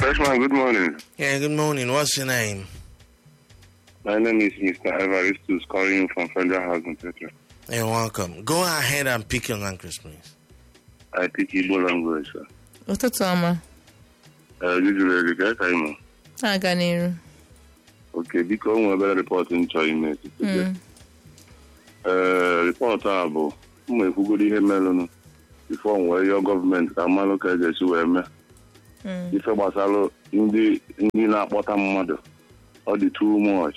Freshman, good morning. Yeah, good morning. What's your name? My name is Mr. Evaristus calling from Federal Housing Center. You're welcome. Go ahead and pick your language, please. I speak Igbo language, sir. ụtụtụ ọma Uh, usually, the guy I know. na-aga n'iru Okay, biko o nwere obere rịpọtụ m chọrọ ime today. Ee, rịpọtụ a bụ ụmụ ekwugoro ihe merụnụ bifo nwee yọọ gọọmenti ka mmanụ ka eji esi wee mee ife gbasara ndị ndị na-akpọta mmadụ ọ dị too much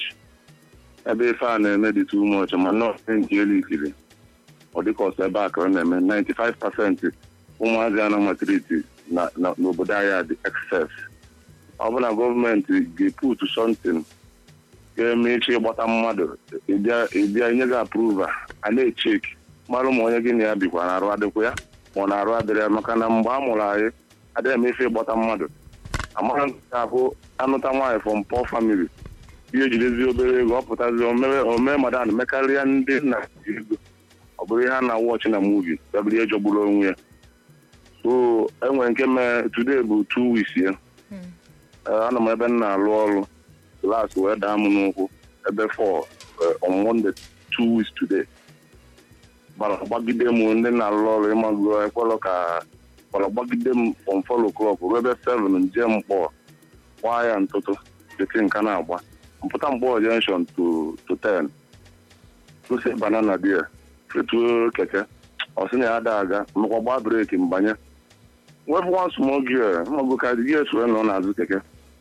ebe ife a na-eme dị too much ma nọọsụ nke elu ikiri ọ dịka ọsọ ebe a ka ọ na-eme 95 pasentị ụmụazị a na matriti na- na- n'obodo anyị dị excess ọ bụ na gọọmenti ga-eputu something ga-eme echi ịgbata mmadụ ịbịa ịbịa nye gị apruva a na-echeki mara ma onye gị na ya bikwa na arụ adịkwa ya ma ọ na-arụ adịrị ya maka na mgbe a mụrụ anyị adịghị eme ife ịgbata mmadụ amara nke abụ anụta nwaanyị from poor family ihe ejidezi obere ego ọ pụtazi omee madan mekarịa ndị nna ji ego ọ bụrụ ihe a na-wọchị na muvi bịabụrụ ihe jọgburu onwe ya so enwere nke mee today bụ two weeks ya Ee, anọ m ebe m na-alụ ọrụ klas wee daa m n'ụkwụ ebe fọ on Monday two weeks today gbara gbagide m ndị na-alụ ọrụ ịmago ekwelọ ka gbara gbagide m from four o'clock ruo ebe seven nje mkpọ gbaa ya ntụtụ dịtị nka na-agba mpụta mkpọ junction to to ten gosi banana dia fetuo keke ọ sị na ya ada aga mekwa gbaa breki mbanye wepụ nwa small gear mago ka gear wee nọ n'azụ keke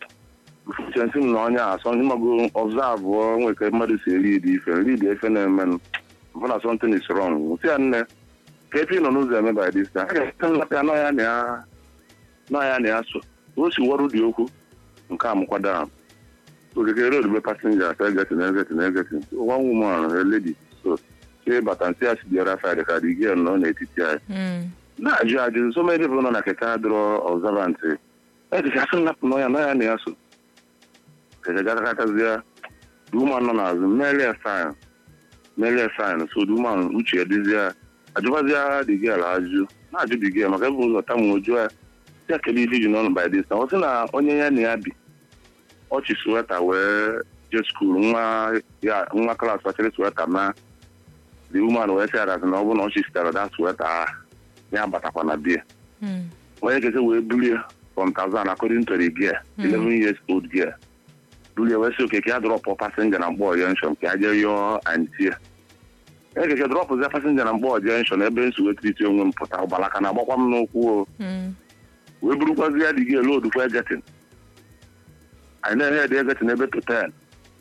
chensi m na onye asọ ịmago ọbzavụ nwere ka mmadụ si eri dị ife rid efe na-emenụ mbụ na something is wrong si ya nne ka efe nọ n'ụzọ eme by this time a ga-ete nlata ya n'ọya na ya n'ọya na ya so o si wọrụ dị okwu nke a mụkwado ahụ okeke road be passenger ka egetin egetin egetin one woman a lady so si bata nsị ya si bịara side ka dị gị nọ n'etiti anyị na-ajụ ajụ so many people nọ na keke adịrọ observant edikasị nnapụ n'ọya n'ọya na ya so keke gatakatazie duman nọ n'azụ melie sign melie sign so duman uche ya dịzie ajụbazie dị gị ala ajụ na-ajụ dị gị maka ebe ụzọ tamu ojuo ya ya kedu ihe iji n'ọnụ by this time ọ sị na onye ya na ya bi ọchị sweta wee jee skuul nwa ya nwa klas kpachara sweta na the woman wee sị arazị na ọ bụrụ na ọchị sitere da sweta a ya batakwa na bia onye keke wee bulie from Tanzania according to the gear 11 years old gear bulie wee sị okeke ya drọpụ pasenja na mgbọ junction ka ya jee yọọ antie onye keke drọpụzie pasenja na mgbọ junction ebe nsi wee triti onwe m pụta ụgbalaka na agbakwa m n'ụkwụ o wee burukwazi ya dị gị elu odukwa egetin anyị na-ehe dị egetin ebe to ten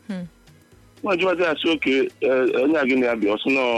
nwa jụwazi ya sị oke onye a gị na ya bịa ọsị nọ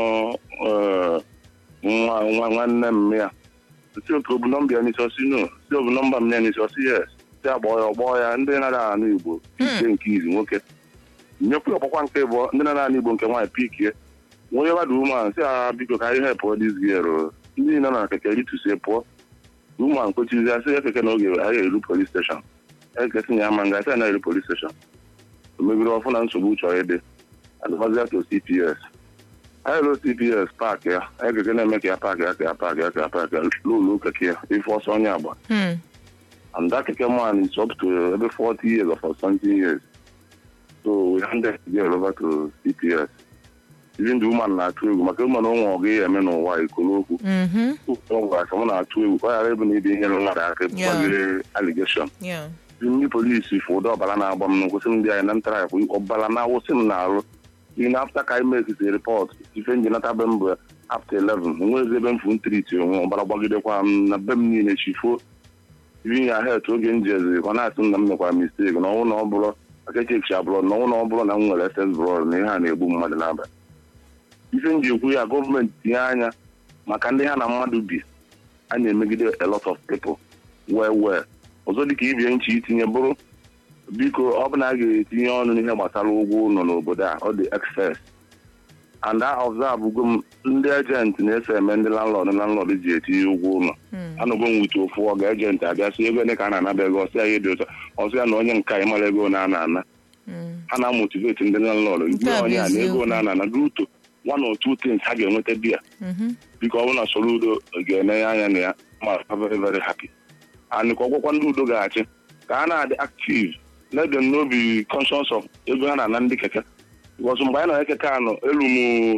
nwa nwa nwanne m ya si oke obu nọmba ya n'isi ọsị no si obu nọmba m ya n'isi ọsị yes si agbọọ ya ọgbọọ ya ndị na-ada anụ igbo ike nke izi nwoke nyekwa ọkpọkwa nke bụ ndị na-ada anụ igbo nke nwaanyị pikie onye gbada umean si ha biko ka ihe pụọ dis gier ndị niile na keke ritusie pụọ umean kpochizi ya sị ya keke n'oge anyị eru polis steshọn ekesi ya ama nga sị na eru polis steshọn o mebiri ọfụ na nsogbu chọrọ ịdị advazia to cps anyị ruo cps paakị ya anyị keke na-eme ka ya paakị ya ka ya paakị ya ka ya paakị ya lụlụ keke ya ife ọsọ onye agba and that keke man is up to every 40 years or for something years so we handed the girl over to cps even the woman na-atụ egwu maka ụmụ na ụmụ ọ gaghị eme n'ụwa ikolo okwu ụgwara aka m na-atụ egwu ka ọ ghara ịbụ na ibe ihe mmadụ aka gbagere aligeshọn ndị polisi fụ ụdị ọbara na-agba m n'ụkwụ sị m ndị anyị na ntara akwa ọbara na-awụsị m n'arụ ihe na afta ka anyị mekite rịpọt ife njenata be m bụ afta 11 nwezi ebe m fụ ntriti onwe ọbara gbagidekwa m na be m niile chifuo ibi ya het oge m jezi ọ na-asị m na m mekwara misteki na ọnwụ na ọ bụrụ aka echekicha blọd na ọnwụ na ọ bụrụ na m nwere ss blọd na ihe a na-egbu mmadụ n'abalị ife m ji ekwu ya gọọmenti tinye anya maka ndị ha na mmadụ bi a na-emegide a lot of people wee wee ọzọ dịka ibie nche itinye bụrụ biko ọ bụ na a ga-etinye ọnụ n'ihe gbasara ụgwọ ụlọ n'obodo a ọ dị excess and a observe m ndị ejenti na-eso eme ndị landlord landlord ji etinye ụgwọ ụlọ anụgo m wute ofu ọga ejenti abịa sị ego ole ka a na-anaba ego ọsị ya ihe dị ụtọ ọsị ya na onye nka ịmara ego na ana ana ha na-amotiveti ndị landlord ndị onye a na ego na ana ana ruto one or two things ha ga-enweta biya biko ọ bụrụ na soro udo ga-enye anya na ya ma very very happy and ka ọgwụkwa ndị udo ga-achị ka ha na-adị active let them know be conscious of ego ha na-ana ndị keke because mgbe anyị nọ keke anọ elu m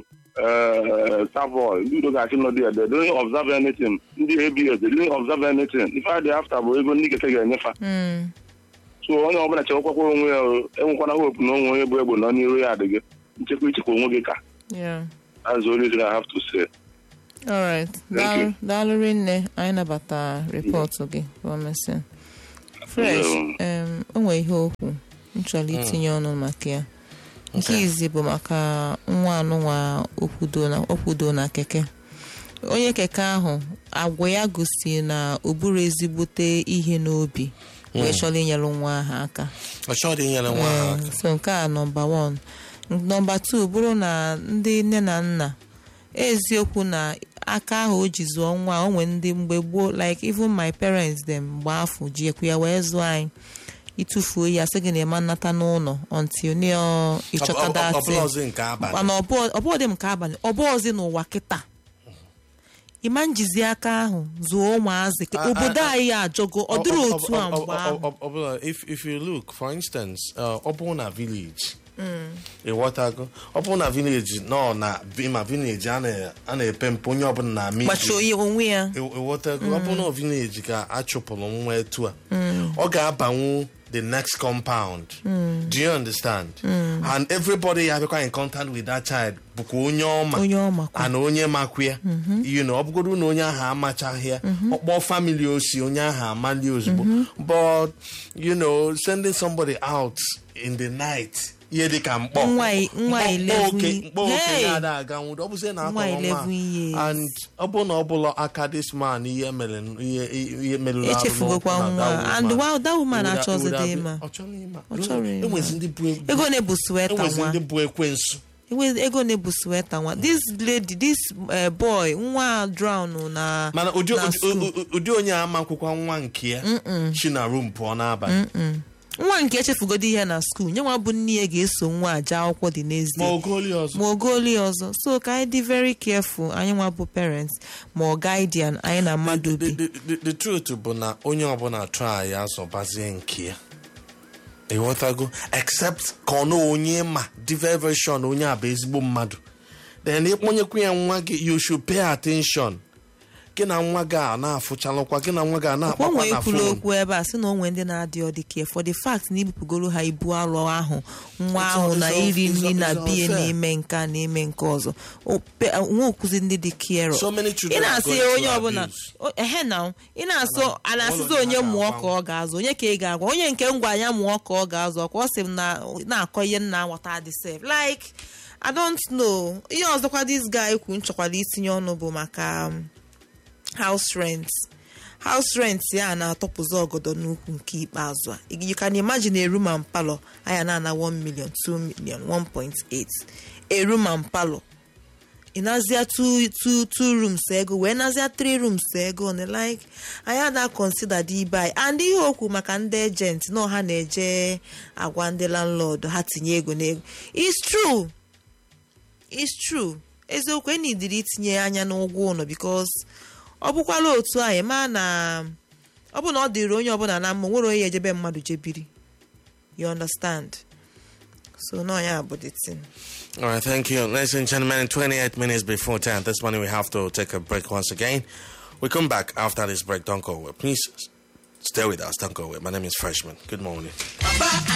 savoy ndị udo ga-achị nọdụ ya they don't observe anything ndị abs they don't observe anything ife adị after bụ ego ndị keke ga-enyefa Mm. so onye ọbụla chekwakwa onwe ya o, enwekwana hope na onwe onye bụ egbe nọ n'iru ya adịghị nchekwa ichekwa onwe gị ka Yeah. that's the only thing I have to say. All right. Daalụ daalụ rinne anyị nabata rịpọtụ gị gọọmenti. Fresh, em, o nwere ihe okwu m chọrọ itinye ọnụ maka ya. Nke Okay. izi bụ maka nwa anụnwa okwudo na okwudo na keke. Onye keke ahụ agwa ya gosi na o buru ezigbote ihe n'obi wee chọrọ inyere nwa ahụ aka. ọ chọrọ inyere nwa ahụ aka Ee, so nke a nọmba wan nọmba tu bụrụ na ndị nne na nna eziokwu na aka ahụ o ji zụọ nwa o nwee ndị mgbe gboo like even my parents dem mgbe afọ ji ekwu ya wee zụọ anyị ịtụfuo ya sị gị na ịma nnata n'ụlọ until ne Ọ- ọ- ịchọta ọ- ọ datin bụla ọzọ nke abalị mana ọbụọ dị m ka abalị ọbụọzi n'ụwa kịta ịma njizi aka ahụ zụọ ụmụazị ka Ah, ah, obodo ah. anyị ajọgo ọ dịrị otu a mgbe ahụ ọbụla if if you look for instance uh, ọ bụrụ na village ịghọtago ọ bụrụ na village nọ na ma village a na- a na-epe mpe onye ọbụla na-ama gbachi onye onwe ya ịghọtago ọ bụrụ na village ka a chụpụrụ nwa etu a ọ ga-abanwu the next compound do you understand and everybody ya bịakwa in contact with that child bụkwa onye ọma onye ọmakwa ana onye makwa ya you know ọ bụgodo na onye ahụ amachaghị ya ọkpọ family osi onye ahụ amali ozugbo but you know sending somebody out in the night ihe dịka mkpọ Nwa i- nwa Mkpọ- eleven- mkpọ oke- mkpọ oke Hey! na-ada aga nwụrụ ọ bụzie na Nwa akọrọ nwa 11 years. and ọ bụ na ọ bụla aka this man ihe mere ihe ihe merụrụ arụ echefugokwa n'ụkwụ na nwa that and woman. wow that woman It would- achọzi it would have dị been- ịma ọ chọrọ ịma Ọ chọrọ ịma. enwezi ndị bụ ego na-ebu sweta enwezi nwa ndị bụ ekwensu Enwe- ego na-ebu sweta nwa this lady this eh, boy nwa drown na mana ụdị na ụdị- school. ụdị- ụdị onye ama akwụkwọ nwa nke ya si na room pụọ n'abalị nwa nke echefugodi ihe na skuul nye nwa bụ nne ya ga-eso nwa aje akwụkwọ dị ma n'ezie ogoli ọzọ ma ogoli ọzọ so ka anyị dị very careful anyị nwa bụ parents ma ọ guardian anyị na mmadụ the, bi the, the, the truth bụ na onye ọbụla try ya zọbazie nke ya ịghọtago except ka ọ na onye ma dị very very sure na onye a bụ ezigbo mmadụ then ịkpọnyekwu ya nwa gị you should pay attention gị na nwa gị a na-afụchalụkwa gị na nwa gị a o na-akpakwa nwee na ikwulu fon okwu ebe a sị na o nwee ndị na-adị ọ dị care for the fact na ibupụgoro ha ibu alụ ahụ nwa It's ahụ all- na it's all- iri it's nri all- na it's all biye fair. na-eme nke a na-eme nke ọzọ O- pe- nwa okuzi ndị dị care So many ị children are na-asị going onye through ọbụla abuse. o- ehe na ị na-asụ a na-asịzi ụlọ onye ha mụọ ga-agbanwe. ka ọ ga-azụ onye ka ị ga-agwa onye nke ngwa anya mụọ ka ọ ga-azụ ọkwa ọ sị m na na-akọ ihe nna aghọta dị sef like I don't know ihe ọzọkwa this guy kwu nchọkwara itinye ọnụ bụ maka um, house rent house rent ya na-atọpụzi ọgọdọ n'ukwu nke ikpeazụ a you can imagine a room and parlor aya na-ana 1 million 2 million 1.8 a room and parlor ị nazia two, two, two rooms ego wee nazia three rooms ego na like anyị ada consider dị ibe anyị and ihe okwu maka ndị agent na ha na-eje agwa ndị landlord ha tinye ego n'ego it's true it's true eziokwu enidiri itinye anya n'ụgwọ ụlọ because ọ bụkwala otu anyị ma na ọ bụ na ọ dịrị onye ọbụla na mma nwere onye ejebe mmadụ jebiri you understand so no ya bụ the thing All right, thank you. Ladies and gentlemen, 28 minutes before 10. This morning we have to take a break once again. We come back after this break. Don't go away. Please stay with us. Don't go away. My name is Freshman. Good morning.